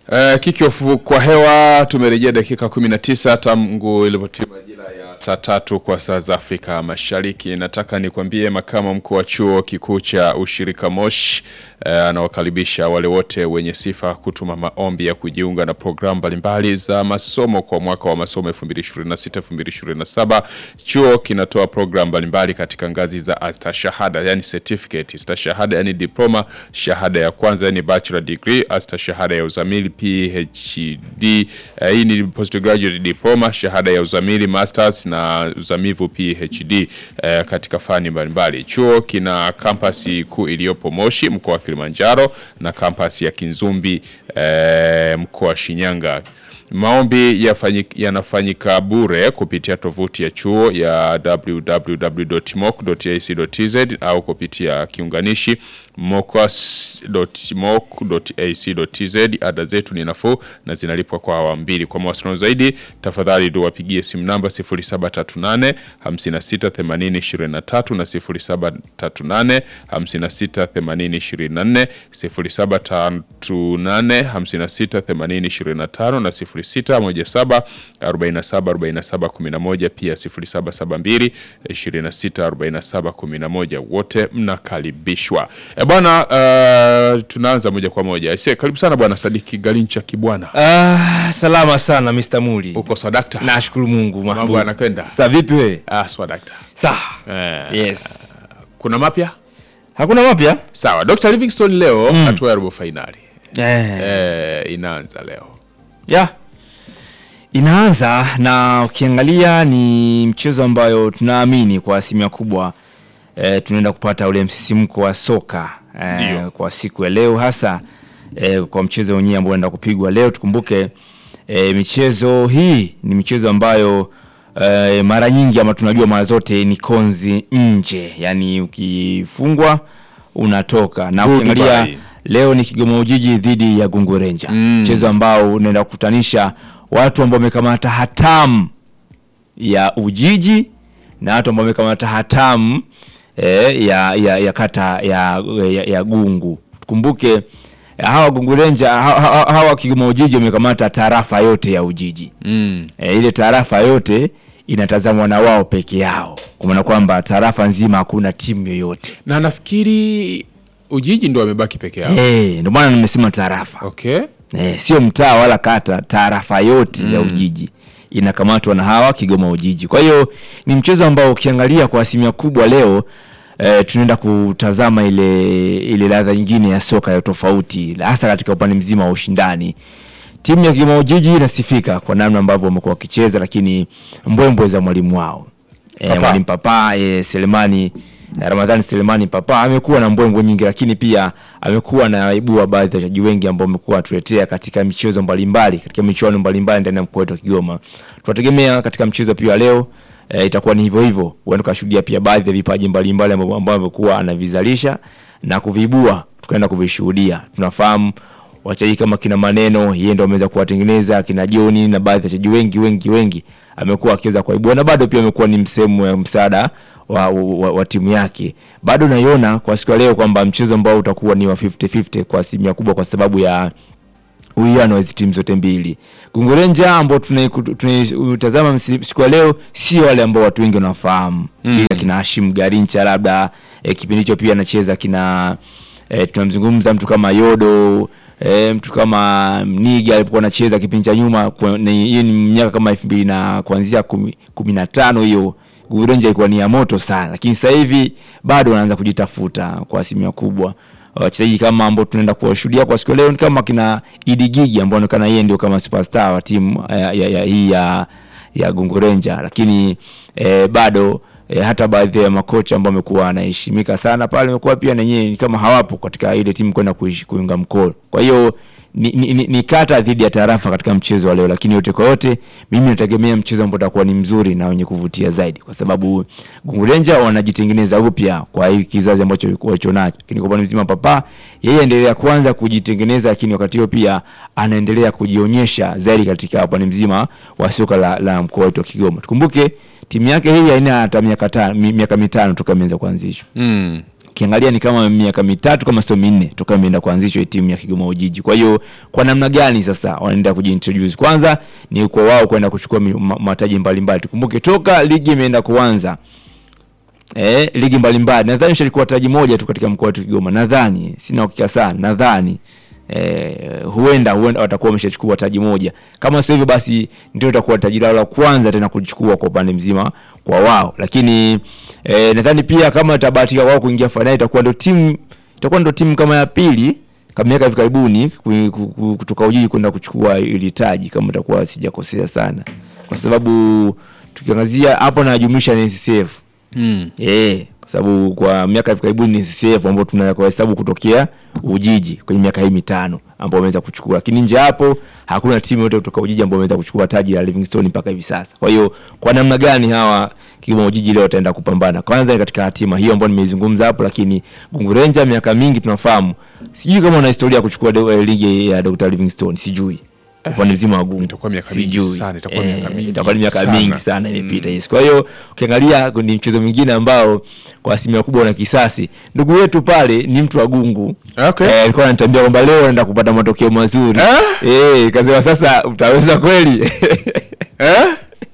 Uh, kickoff kwa hewa tumerejea dakika 19 tangu ilipotimia majira ya saa tatu kwa saa za Afrika Mashariki. Nataka nikwambie makamu mkuu wa chuo kikuu cha ushirika Moshi uh, anawakaribisha wale wote wenye sifa kutuma maombi ya kujiunga na programu mbalimbali za masomo kwa mwaka wa masomo 2026 2027. Chuo kinatoa programu mbalimbali katika ngazi za astashahada, yani certificate, stashahada yani diploma, shahada ya kwanza yani bachelor degree, astashahada ya uzamili PhD. Uh, hii ni postgraduate diploma, shahada ya uzamili masters na uzamivu PhD uh, katika fani mbalimbali. Chuo kina kampasi kuu iliyopo Moshi mkoa wa Kilimanjaro na kampasi ya Kinzumbi uh, mkoa wa Shinyanga. Maombi yanafanyika bure kupitia tovuti ya chuo ya www.moc.ac.tz au kupitia kiunganishi mocas.moc.ac.tz. Ada zetu ni nafuu na zinalipwa kwa awamu mbili. Kwa mawasiliano zaidi, tafadhali tuwapigie simu namba 0738 568023 na 0738 568024, 0738 568025 na 0617 47 47 11, pia 0772 26 47 11. Wote mnakaribishwa. E bwana, uh, tunaanza moja kwa moja. Aise, karibu sana bwana Sadiki Galincha Kibwana. Ah, salama sana Mr. Muli. Uko sadakta? Nashukuru Mungu. Mambo mahbub. yanakwenda? Sasa vipi wewe? Ah, swadakta. Sawa. Eh, Yes. Kuna mapya? Hakuna mapya? Sawa. Dr. Livingstone leo hatua ya robo finali. Eh. Eh, inaanza leo. Ya. Inaanza na ukiangalia ni mchezo ambayo tunaamini kwa asilimia kubwa eh, tunaenda kupata ule msisimko wa soka Ndio. eh, kwa siku ya leo hasa eh, kwa mchezo wenyewe ambao unaenda kupigwa leo. Tukumbuke eh, michezo hii ni michezo ambayo eh, mara nyingi ama tunajua mara zote ni konzi nje, yaani ukifungwa unatoka na Goodbye. ukiangalia leo ni Kigoma Ujiji dhidi ya Gungu Ranger Mm. mchezo ambao unaenda kukutanisha watu ambao wamekamata hatamu ya Ujiji na watu ambao wamekamata hatamu eh, ya, ya, ya kata ya, ya, ya Gungu. Tukumbuke eh, hawa Gungu Ranger hawa, hawa, hawa Kigoma Ujiji wamekamata tarafa yote ya Ujiji Mm. e, ile tarafa yote inatazamwa na wao peke yao, kwa maana kwamba tarafa nzima hakuna timu yoyote Na nafikiri Ujiji ndo wamebaki peke yao. e, ndio maana nimesema tarafa Okay. e, sio mtaa wala kata, tarafa yote ya Ujiji inakamatwa na hawa Kigoma Ujiji. Kwa hiyo ni mchezo ambao ukiangalia kwa asilimia kubwa leo e, tunaenda kutazama ile ile ladha nyingine ya soka ya tofauti, hasa katika upande mzima wa ushindani. Timu ya Kigoma Ujiji inasifika kwa namna ambavyo wamekuwa wakicheza, lakini mbwembwe za mwalimu wao e, Papa. mwalimu Papa e, Selemani eh, Ramadhani Selemani Papa amekuwa na mbwembwe nyingi, lakini pia amekuwa na waibua baadhi ya wachezaji wengi ambao wamekuwa watuletea katika michezo mbalimbali, katika michuano mbalimbali ndani ya mkoa wetu wa Kigoma. Tunategemea katika mchezo pia wa leo e, itakuwa ni hivyo hivyo, huenda tukashuhudia pia baadhi ya vipaji mbalimbali ambavyo ambavyo amekuwa anavizalisha na kuviibua, tukaenda kuvishuhudia. Tunafahamu wachezaji kama kina Maneno, yeye ndo ameweza kuwatengeneza kina Joni na baadhi ya wachezaji wengi wengi wengi amekuwa akiweza kuwaibua na bado pia amekuwa ni msemo ya msaada wa, wa, wa timu yake. Bado naiona kwa siku ya leo kwamba mchezo ambao utakuwa ni wa 50-50 kwa asilimia kubwa kwa sababu ya uwiano wa hizi timu zote mbili. Gungu Ranger ambao tunai- tunaitazama msi- siku ya leo sio wale ambao watu wengi wanafahamu mm. kina Hashim Garincha labda e, kipindi hicho pia anacheza kina e, tunamzungumza mtu kama Yodo e, mtu kama Mniga alipokuwa anacheza kipindi cha nyuma kwa- ni- hiyo ni miaka kama elfu mbili na kuanzia kumi, kumi na tano hiyo Gungu Ranger ilikuwa ni ya moto sana, lakini sasa hivi bado wanaanza kujitafuta kwa asilimia kubwa wachezaji kama ambao tunaenda kuwashuhudia kwa siku ya leo ni kama kina Idi Gigi ambao anaonekana yeye ndio kama superstar wa timu ya, ya, ya, hii ya, ya Gungu Ranger, lakini eh, bado eh, hata baadhi ya makocha ambao wamekuwa wanaheshimika sana pale wamekuwa pia na yenyewe ni kama hawapo katika ile timu kwenda kuishi- kuunga mkono. Kwa hiyo ni, ni, ni, ni kata dhidi ya tarafa katika mchezo wa leo, lakini yote kwa yote mimi nategemea mchezo ambao utakuwa ni mzuri na wenye kuvutia zaidi, kwa sababu Gungu Ranger wanajitengeneza upya kwa hii kizazi ambacho walicho nacho, lakini kwa upande mzima Papa yeye endelea kwanza kujitengeneza, lakini wakati huo pia anaendelea kujionyesha zaidi katika upande mzima wa soka la, la mkoa wetu wa Kigoma. Tukumbuke timu yake hii haina hata miaka tano, mi- miaka mitano toka imeanza kuanzishwa. Mm. ukiangalia ni kama miaka mitatu kama sio minne toka imeenda kuanzishwa hii timu ya Kigoma Ujiji. Kwa hiyo kwa namna gani sasa wanaenda kujiintroduce? Kwanza ni kwa wao kwenda kuchukua mi- ma- mataji mbalimbali. Tukumbuke toka ligi imeenda kuanza eh, ligi mbalimbali nadhani shalikuwa taji moja tu katika mkoa wetu Kigoma, nadhani, sina uhakika sana, nadhani eh, huenda huenda watakuwa wameshachukua taji moja. Kama sio hivyo, basi ndio itakuwa taji lao la kwanza tena kulichukua kwa upande mzima kwa wao, lakini eh, nadhani pia kama itabahatika wao kuingia fainali, itakuwa ndio timu itakuwa ndio timu kama ya pili kama miaka hivi karibuni ku- ku- ku- kutoka Ujiji kwenda kuchukua ili taji, kama itakuwa sijakosea sana, kwa sababu tukiangazia hapo najumlisha NSSF Mm. Eh, kwa sababu kwa miaka hivi karibuni ni CCF ambao tunahesabu kutokea Ujiji kwenye miaka hii mitano ambao wameweza kuchukua, lakini nje hapo hakuna timu yote kutoka Ujiji ambao wameweza kuchukua taji la Livingstone mpaka hivi sasa. Kwa hiyo kwa namna gani hawa Kigoma Ujiji leo wataenda kupambana? Kwanza ni katika hatima hiyo ambayo nimeizungumza hapo, lakini Gungu Ranger miaka mingi tunafahamu, sijui kama wana historia ya kuchukua de- eh, ligi ya Dr. Livingstone, sijui upande mzima wa Gungu Itakuwa miaka mingi Sijui. sana, itakuwa Eh, miaka mingi itakuwa ni miaka sana. mingi sana imepita yes. Kwa hiyo ukiangalia ni mchezo mwingine ambao kwa asilimia kubwa una kisasi. Ndugu yetu pale ni mtu wa Gungu Okay. eh, alikuwa ananiambia kwamba leo anaenda kupata matokeo mazuri Ah? eh, kasema sasa utaweza kweli Eh?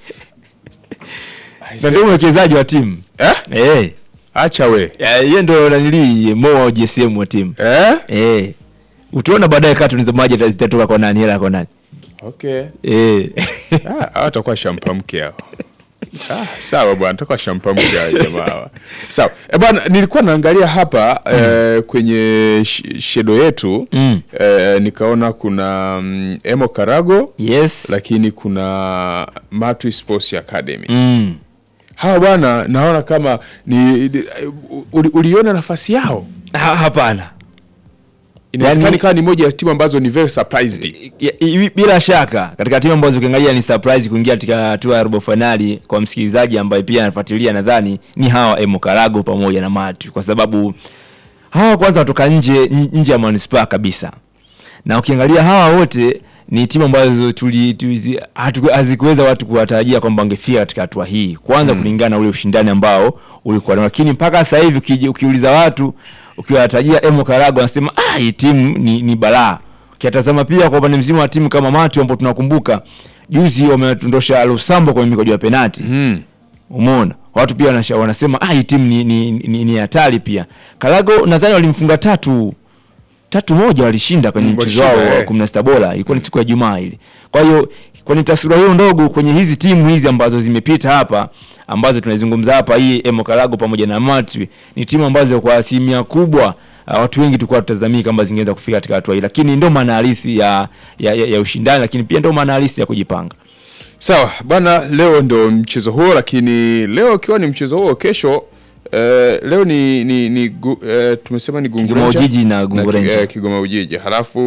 na ndio mwekezaji wa timu Eh? eh, Acha we. eh, yeye ndo nanili mo wa GSM wa timu Eh? eh, utaona baadaye katuni za maji zitatoka kwa nani, hela kwa nani Okay. eh. Ah, hawa watakuwa shampa mke hao. Ah, sawa bwana, tutakuwa shampa mke hao jamaa hawa. Sawa. Eh, bwana nilikuwa naangalia hapa eh, kwenye sh- shedo yetu Mm. eh, nikaona kuna mm, Emo Karago yes lakini kuna Matwi Sports Academy. mm. Hawa bwana naona kama ni uli, uliona nafasi yao. ha, hapana Inawezekana Yani- ikawa ni moja ya timu ambazo ni very surprised. Ya- i- bila shaka katika timu ambazo ukiangalia ni surprise kuingia katika hatua ya robo finali kwa msikilizaji ambaye pia anafuatilia nadhani ni hawa Emo Karago pamoja na Matu kwa sababu hawa kwanza watoka nje n- nje ya manispaa kabisa na ukiangalia hawa wote ni timu ambazo tuli tuzi- hatu- hazikuweza watu kuwatarajia kwamba wangefika katika hatua hii kwanza kulingana na ule ushindani ambao ulikuwa nao lakini mpaka sasa hivi ukiji- ukiuliza watu ukiwatarajia Emo Karago wanasema ah hii timu ni, ni balaa ukiatazama pia kwa upande mzima wa timu kama Matu ambao tunakumbuka juzi wametondosha Lusambo kwenye mikojo ya penati Mm. Umeona, watu pia wanasha- wanasema ah, hii timu ni ni, ni, ni hatari pia. Karago nadhani walimfunga tatu tatu moja, walishinda kwenye Mm, mchezo wao walishinda, wa eh. kumi na sita bora, ilikuwa ni siku ya Jumaa ile. Kwa hiyo kwenye taswira hiyo ndogo, kwenye hizi timu hizi ambazo zimepita hapa ambazo tunazungumza hapa, hii Emo Karago pamoja na Matwi ni timu ambazo kwa asilimia kubwa uh, watu wengi tulikuwa tutazamii kama zingeweza kufika katika hatua hii, lakini ndio maana halisi ya, ya, ya, ya ushindani, lakini pia ndio maana halisi ya kujipanga. Sawa bwana, leo ndo mchezo huo, lakini leo ikiwa ni mchezo huo, kesho eh, leo ni, ni, ni gu, eh, tumesema ni Gungu Kigoma Ranger Ujiji na Gungu Ki- Ranger. eh, Kigoma Ujiji, halafu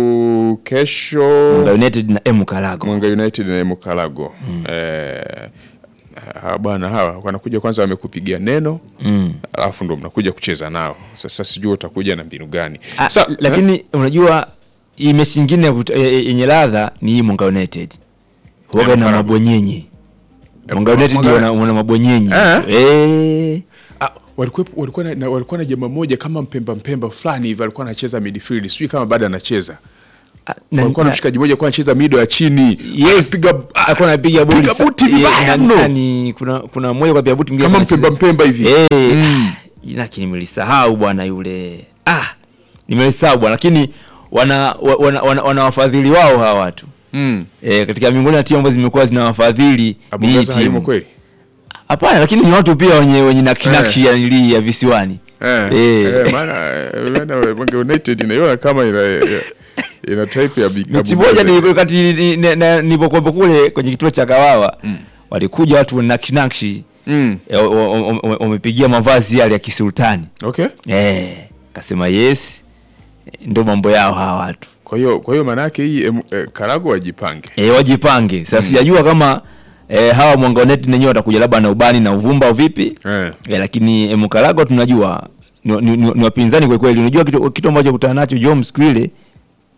kesho Mwanga United na Emo Karago. Mwanga United na Mukalago eh, hawa bwana hawa wanakuja kwanza, wamekupigia neno Mm. alafu ndo mnakuja kucheza nao. Sasa sijui utakuja na mbinu gani? Ah, Sa- lakini unajua hii mechi nyingine ya kut- ya- ya- yenye ladha ni hii Mwanga United waga na Mkarago. mabonyenye. Mwanga Mwanga- United ndio wana- wana mabonyenye Eh? eh. Ah, walikuwa walikuwa na, na- walikuwa na jamaa mmoja kama mpemba mpemba fulani hivi alikuwa anacheza midfield, sijui kama bado anacheza. Ah, na- Walikuwa na na- mshikaji mmoja alikuwa anacheza mido ya chini. Yes, Anapiga ah, alikuwa anapiga boli piga sa- buti eh, vibaya na- mno. nani, kuna kuna mmoja kwa piga buti mwingine kama anacheza- mpemba mpemba hivi. Eh, ah, jina lake nimelisahau bwana yule. Ah, nimelisahau bwana lakini wana wa- wana, wana, wana wafadhili wao hawa watu. Mm. Eh, katika miongoni ya timu ambazo zimekuwa zina wafadhili ni hii Abongeza hayumo timu. kweli? Hapana, lakini ni watu pia wenye wenye nakinaki ya nili ya visiwani. Eh, Eh. eh, maana eh, maana Mwenge United inaiona kama ina ina type ya big Mechi Abongeza. moja ni wakati ni- ni- na- nilipokuwepo kule kwenye kituo cha Kawawa walikuja watu wenye nakinaki Mm. eh, wa- wa- wa- wa- wamepigia mavazi yale ya kisultani Okay. eh, kasema yes, ndio mambo yao hawa watu Kwa hiyo kwa hiyo maana yake hii em, eh, Karago wajipange. eh, wajipange sasa. Sijajua kama eh, hawa Mwanga United nenyewe watakuja labda na ubani na uvumba au vipi Eh. eh, lakini eh, Mkarago tunajua ni, ni, ni, ni wapinzani kwa kweli. Unajua kitu, kitu ambacho kutana nacho Jom siku ile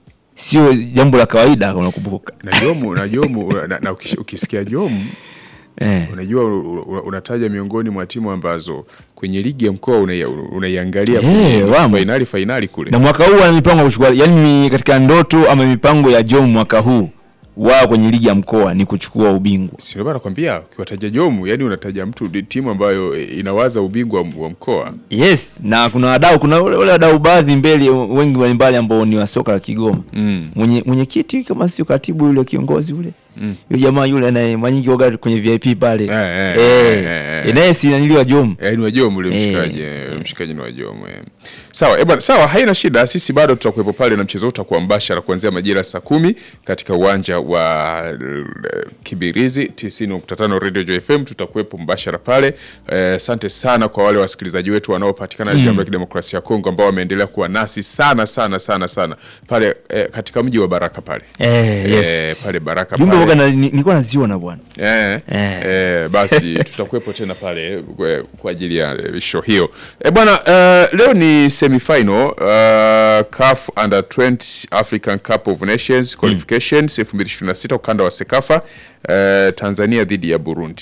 sio jambo la kawaida, unakumbuka Na Jomu na Jomu na, na ukish- ukisikia Jomu Eh. unajua u- u- unataja miongoni mwa timu ambazo kwenye ligi ya mkoa unaia- unaiangalia Eh, kwenye nusu wamo. fainali fainali kule na mwaka huu ana mipango ya kuchukua yani mi- katika ndoto ama mipango ya Jom mwaka huu wao kwenye ligi ya mkoa ni kuchukua ubingwa sio bana nakwambia ukiwataja Jomu yani unataja mtu timu ambayo eh, inawaza ubingwa wa- wa mkoa yes na kuna wadau kuna wale wale wadau baadhi mbele wengi mbalimbali ambao ni wa soka la Kigoma Mm. mwenye mwenyekiti kama sio katibu yule kiongozi yule yule jamaa yule anaye manyingi waga kwenye VIP pale Eh, eh, eh eh, eh. naye si naniliwa Jom Eh, ni wajomu ule Eh, mshikaji eh, mshikaji ni wajomu eh. Sawa eh, bwana, sawa haina shida, sisi bado tutakuwepo pale na mchezo huu utakuwa mbashara kuanzia majira saa kumi katika uwanja wa eh, Kibirizi 90.5 Radio Joy FM, tutakuwepo mbashara pale. Eh, Asante sana kwa wale wasikilizaji wetu wanaopatikana Jamhuri ya Kidemokrasia ya Kongo ambao wameendelea kuwa nasi sana sana sana sana pale eh, katika mji wa Baraka pale eh yes eh, pale Baraka jumbe pale. waga na- ni- nilikuwa naziona bwana Eh, Eh. eh, basi tutakuwepo tena pale kwa, kwa ajili ya eh, show hiyo eh, bwana eh, leo ni semifinal uh, CAF Under 20 African Cup of Nations qualifications 2026 ukanda wa Sekafa eh, Tanzania dhidi ya Burundi.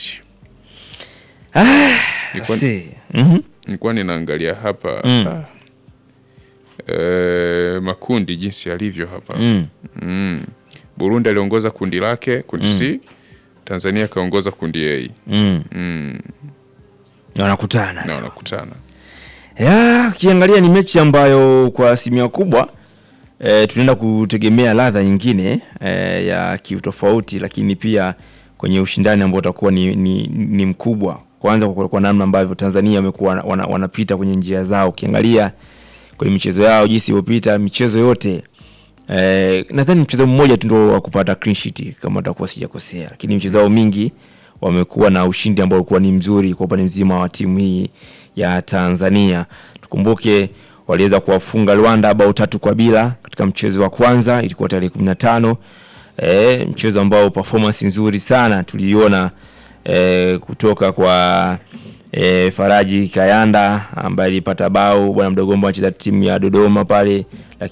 Nilikuwa- Si. Mhm. Nilikuwa ninaangalia hapa ah, eh, makundi jinsi yalivyo hapa Mm. Mm. Burundi aliongoza kundi lake kundi C, Tanzania akaongoza kundi A Mm. mm. Na wanakutana na wanakutana ya ukiangalia ni mechi ambayo kwa asilimia kubwa e, tunaenda kutegemea ladha nyingine e, ya kiutofauti, lakini pia kwenye ushindani ambao utakuwa ni, ni, ni mkubwa. Kwanza kwa, kwa namna ambavyo Tanzania wamekuwa wana, wanapita kwenye njia zao, ukiangalia kwenye michezo yao jinsi iliyopita michezo yote Eh, nadhani mchezo mmoja tu ndio wa kupata clean sheet kama utakuwa sijakosea, lakini michezo yao mingi wamekuwa na ushindi ambao ulikuwa ni mzuri kwa upande mzima wa timu hii ya Tanzania. Tukumbuke waliweza kuwafunga Rwanda bao tatu kwa bila katika mchezo wa kwanza, ilikuwa tarehe 15. Eh, mchezo ambao performance nzuri sana tuliona eh, kutoka kwa e, Faraji Kayanda ambaye alipata bao, bwana mdogo ambao anacheza timu ya Dodoma pale,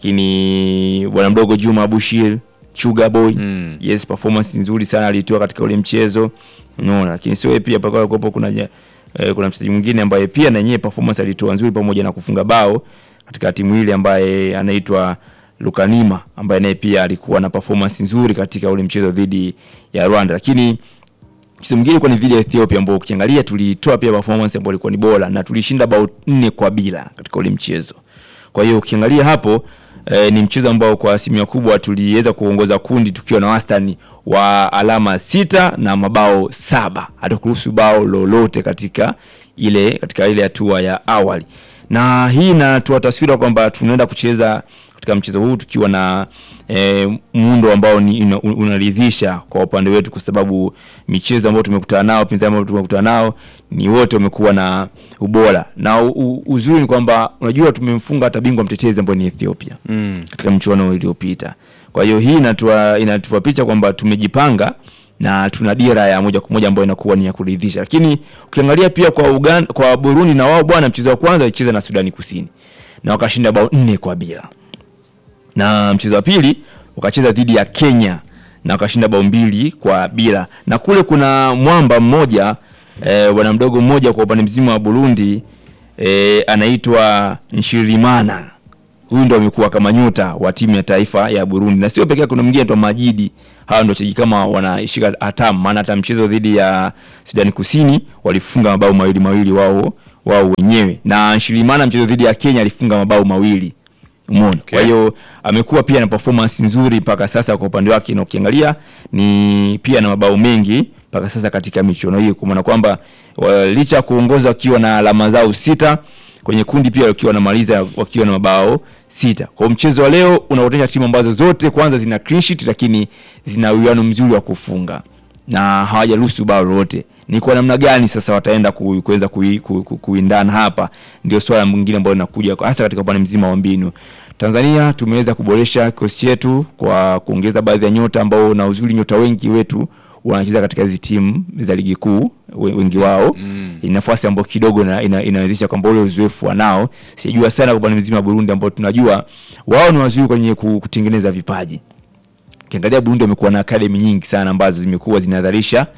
lakini bwana mdogo Juma Bushir Sugar Boy Mm. yes, performance nzuri sana alitoa katika ule mchezo unaona, lakini sio yeye pia pakawa kuwepo kuna ja- eh, kuna mchezaji mwingine ambaye pia na yeye performance alitoa nzuri pamoja na kufunga bao katika timu ile ambaye anaitwa Lukanima ambaye naye pia alikuwa na performance nzuri katika ule mchezo dhidi ya Rwanda, lakini mchezo mwingine ilikuwa ni dhidi ya Ethiopia ambao ukiangalia tulitoa pia performance ambayo ilikuwa ni bora na tulishinda bao nne kwa bila katika ule mchezo. Kwa hiyo ukiangalia hapo eh, ni mchezo ambao kwa asilimia kubwa tuliweza kuongoza kundi tukiwa na wastani wa alama sita na mabao saba, hatukuruhusu bao lolote katika ile katika ile hatua ya awali, na hii inatoa taswira kwamba tunaenda kucheza katika mchezo huu tukiwa na e, muundo ambao ni ina- unaridhisha kwa upande wetu, kwa sababu michezo ambayo tumekutana nao, pinzani ambao tumekutana nao ni wote wamekuwa na ubora, na u, u, uzuri ni kwamba unajua tumemfunga hata bingwa mtetezi ambao ni Ethiopia mm. katika mchuano iliyopita. Kwa hiyo hii inatupa inatupa picha kwamba tumejipanga na tuna dira ya moja kwa moja ambayo inakuwa ni ya kuridhisha. Lakini ukiangalia pia kwa Uganda, kwa Burundi na wao bwana, mchezo wa kwanza walicheza na Sudani Kusini na wakashinda bao nne kwa bila, na mchezo wa pili wakacheza dhidi ya Kenya na wakashinda bao mbili kwa bila, na kule kuna mwamba mmoja eh, bwana mdogo mmoja kwa upande mzima wa Burundi eh, anaitwa Nshirimana huyu ndo amekuwa kama nyota wa timu ya taifa ya Burundi, na sio pekee, kuna mwingine anaitwa Majidi. Hawa ndo wachezaji kama wanashika hatamu, maana hata mchezo dhidi ya Sudani Kusini walifunga mabao mawili mawili wao wao wenyewe, na Shilimana mchezo dhidi ya Kenya alifunga mabao mawili umeona. Okay. Kwa hiyo amekuwa pia na performance nzuri mpaka sasa kwa upande wake, na ukiangalia ni pia na mabao mengi mpaka sasa katika michuano hiyo, kwa maana kwamba wa- licha ya kuongoza wakiwa na alama zao sita kwenye kundi pia wakiwa wanamaliza wakiwa na mabao sita. Kwa hiyo mchezo wa leo unaonyesha timu ambazo zote kwanza zina clean sheet, lakini zina uwiano mzuri wa kufunga na hawajaruhusu bao lolote. Ni kwa namna gani sasa wataenda ku- kuweza kui- ku- ku- kuindana hapa, ndio swala mwingine ambalo linakuja kwa- hasa katika upande mzima wa mbinu. Tanzania tumeweza kuboresha kikosi chetu kwa kuongeza baadhi ya nyota ambao na uzuri, nyota wengi wetu wanacheza katika hizi timu za ligi kuu, we- wengi wao Mm. ni nafasi ambayo kidogo ina, ina, inawezesha kwamba ule uzoefu wanao. Sijua sana kwa upande mzima wa Burundi ambao tunajua wao ni wazuri kwenye ku- kutengeneza vipaji. Ukiangalia Burundi wamekuwa na academy nyingi sana ambazo zimekuwa zinadharisha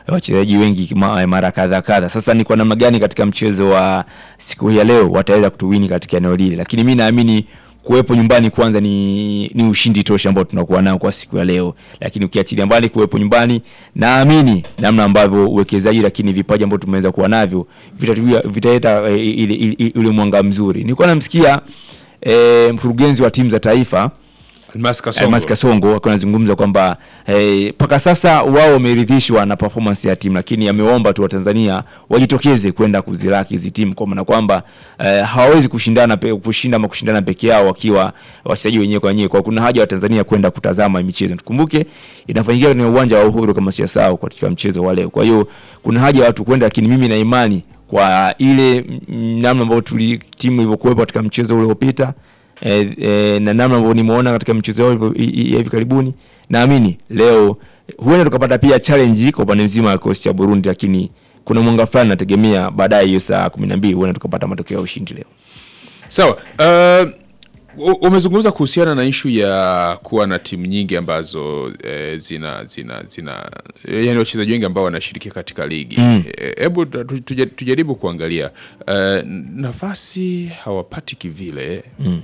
wachezaji wengi ma- mara kadha kadha. Sasa ni kwa namna gani katika mchezo wa siku hii ya leo wataweza kutuwini katika eneo lile, lakini mi naamini kuwepo nyumbani kwanza ni, ni ushindi tosha ambao tunakuwa nao kwa siku ya leo, lakini ukiachilia mbali kuwepo nyumbani, naamini namna ambavyo uwekezaji lakini vipaji ambavyo tumeweza kuwa navyo vitatuia- vitaleta e, ile ile- ule mwanga mzuri. Nilikuwa namsikia e, mkurugenzi wa timu za taifa Almas Kasongo. Almas Kasongo akiwa anazungumza kwamba mpaka eh, sasa wao wameridhishwa na performance ya timu, lakini ameomba tu Watanzania wajitokeze kwenda kuzilaki hizi timu, kwa maana kwamba eh, hawawezi kushindana pe, kushinda ama kushindana peke yao wakiwa wachezaji wenyewe kwa wenyewe. Kwa kuna haja wa Tanzania kwenda kutazama michezo. Tukumbuke inafanyika kwenye uwanja wa Uhuru kama siyasahau katika mchezo wa leo. Kwa hiyo kuna haja ya watu kwenda, lakini mimi na imani kwa ile mm, namna ambayo tuli timu ilivyokuwepo katika mchezo ule uliopita e, e, na namna ambavyo nimeona katika mchezo wao ilivyo- i- i- ya hivi karibuni, naamini leo huenda tukapata pia challenge kwa upande mzima wa kikosi cha Burundi, lakini kuna mwanga fulani nategemea baadaye hiyo saa kumi na mbili huenda tukapata matokeo ya ushindi leo. Sawa. Uh, u- umezungumza kuhusiana na ishu ya kuwa na timu nyingi ambazo eh, zina zina zina yani wachezaji wengi ambao wanashiriki katika ligi. Hebu tu- tuje- tujaribu kuangalia uh, nafasi hawapati kivile.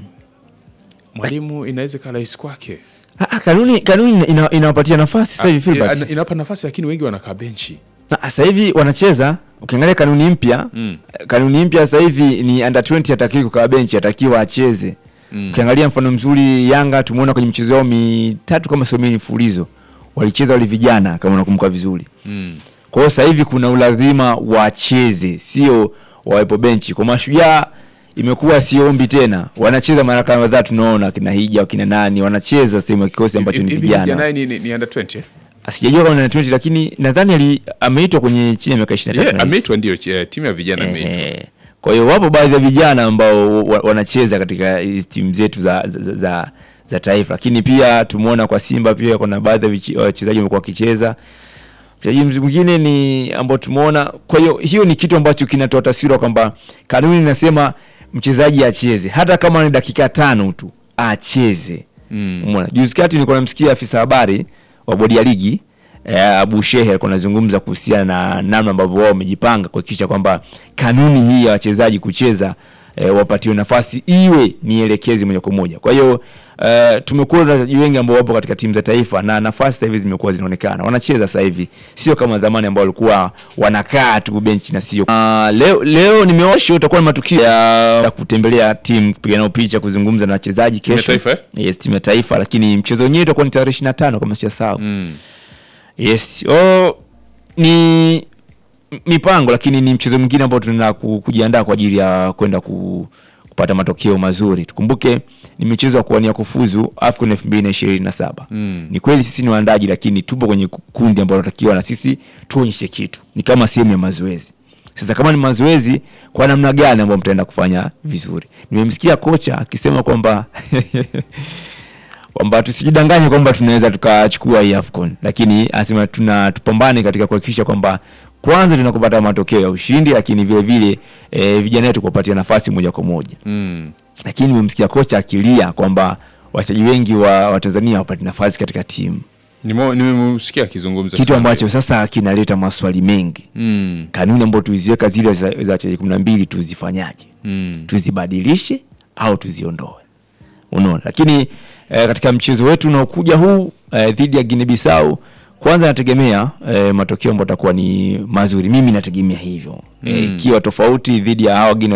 Mwalimu inaweza ikawa rahisi kwake. Ah, ah, kanuni kanuni ina- inawapatia nafasi sasa hivi Filbert. Ina- inawapa nafasi lakini wengi wanakaa benchi. Na sasa hivi wanacheza, ukiangalia kanuni mpya Mm. kanuni mpya sasa hivi ni under 20 hatakiwi kukaa benchi, atakiwa acheze. Mm. Ukiangalia mfano mzuri Yanga tumeona kwenye michezo yao mitatu kama sio mingi mfululizo walicheza wale vijana kama unakumbuka vizuri. Mm. Kwa hiyo sasa hivi kuna ulazima wacheze, sio wawepo benchi. Kwa mashujaa imekuwa sio ombi tena, wanacheza mara kadhaa, tunaona kina Hija kina nani wanacheza sehemu ya kikosi ambacho ni Hivi vijana. vijana ni, ni, ni under 20. eh? Sijajua kama ni 20 lakini nadhani ali ameitwa kwenye chini ya miaka 23. Yeah, nahisi. ameitwa ndio eh, timu ya vijana ameitwa. Ehe. Kwa hiyo wapo baadhi ya vijana ambao wa- wanacheza katika hizi timu zetu za, za, za, za, za taifa, lakini pia tumeona kwa Simba pia kuna baadhi ya vichi- wachezaji wamekuwa wakicheza. Mchezaji mz- mwingine ni ambao tumeona. Kwa hiyo hiyo ni kitu ambacho kinatoa taswira kwamba kanuni inasema mchezaji acheze hata kama ni dakika tano tu acheze. Mm. Umeona, juzi kati nilikuwa namsikia afisa habari wa bodi ya ligi eh, Abu Shehe alikuwa anazungumza kuhusiana na namna ambavyo wao wamejipanga kuhakikisha kwamba kanuni hii ya wachezaji kucheza eh, wapatiwe nafasi iwe ni elekezi moja kwa moja. Kwa hiyo eh, tumekuwa na wachezaji wengi ambao wapo katika timu za taifa na nafasi sasa hivi zimekuwa zinaonekana, wanacheza sasa hivi, sio kama zamani ambao walikuwa wanakaa tu benchi na sio. Uh, leo leo nimeosha utakuwa na matukio ya ya kutembelea timu, kupiga nao picha, kuzungumza na wachezaji Timu ya kesho taifa, eh? yes, timu ya taifa, lakini mchezo wenyewe utakuwa ni tarehe 25 kama sijasahau. Mm. Yes. Oh, ni m- mipango lakini ni mchezo mwingine ambao tunaenda ku- kujiandaa kwa ajili ya kwenda ku, kupata matokeo mazuri. Tukumbuke ni michezo ya kuwania kufuzu AFCON 2027. Mm. Ni kweli sisi ni waandaji lakini tupo kwenye ku- kundi ambalo tunatakiwa na sisi tuonyeshe kitu. Ni kama sehemu ya mazoezi. Sasa kama ni mazoezi kwa namna gani ambayo mtaenda kufanya vizuri? Nimemsikia kocha akisema kwamba kwamba tusijidanganye kwamba tunaweza tukachukua hii AFCON, lakini anasema tuna tupambane katika kuhakikisha kwamba kwanza tunakupata matokeo ya ushindi, lakini vile vile e, vijana wetu kuwapatia nafasi moja kwa moja. Mm. Lakini nimemsikia kocha akilia kwamba wachezaji wengi wa, wa Tanzania hawapati nafasi katika timu, Nimo- Nimemsikia akizungumza kitu sana. ambacho sasa kinaleta maswali mengi. Mm. Kanuni ambazo tuliziweka zile za za wachezaji kumi na mbili tuzifanyaje? Mm. tuzibadilishe au tuziondoe unaona lakini eh, katika mchezo wetu unaokuja huu eh, dhidi ya Guinea Bissau kwanza nategemea eh, matokeo ambayo atakuwa ni mazuri mimi nategemea hivyo eh, Mm. ikiwa tofauti dhidi ya hawa Guinea